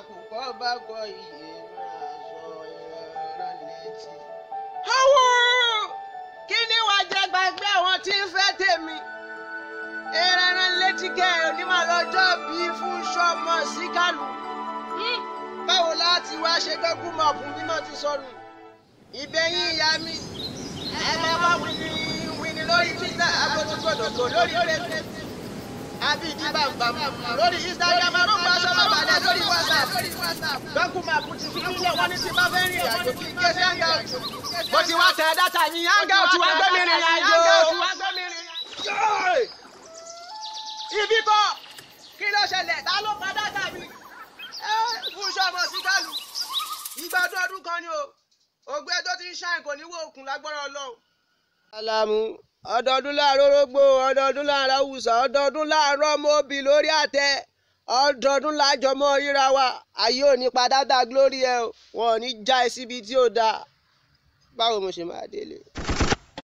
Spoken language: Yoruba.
àkùkọ bá gọ iye máa sọ ìrara létí. owó kí ni wàá jẹ gbàgbé àwọn tí ń fẹ́ tèmi ìrara létí kẹ onímọ̀ lọ́jọ́ bíi fún sọmọ síkàlù báwo láti wá ṣe gọ́gùn mọ̀ fún mímọ́ ti sọnù ìbẹ̀yìn ìyá mi ẹ máa wá wíní wíní lórí twitter agbótógbòdògbò lórí facebook àbí ìdí bàbàm lórí instagram arúgbó aṣọ bàbàlẹ̀ lórí whatsapp gọ́gùn mọ̀ fún ti fi nílẹ̀ wọ́n ní ti bá fẹ́ rìn àjò kí n ké sí hangout mo ti wá tẹ dátà mi hangout wá gbé mi rìn àjò ibi kọ́ kí ló ṣẹlẹ̀ ta ló pa dátà mi fún sọmọ síkàlù ìgbàdún ọdún kan ni o ògbé tó ti ń ṣàìn kò ní wo òkun lágbára Ọlọ́run. alamu ọdọọdún láàárọ̀ orógbó ọdọọdún láàárọ̀ awùsà ọdọọdún láàárọ̀ mọ́bì lórí àtẹ ọdọọdún lájọmọ ríra wa ayé ò ní padà dá glory ẹ o wọn ò ní já ẹ síbi tí ò dáa báwo mo ṣe máa délé.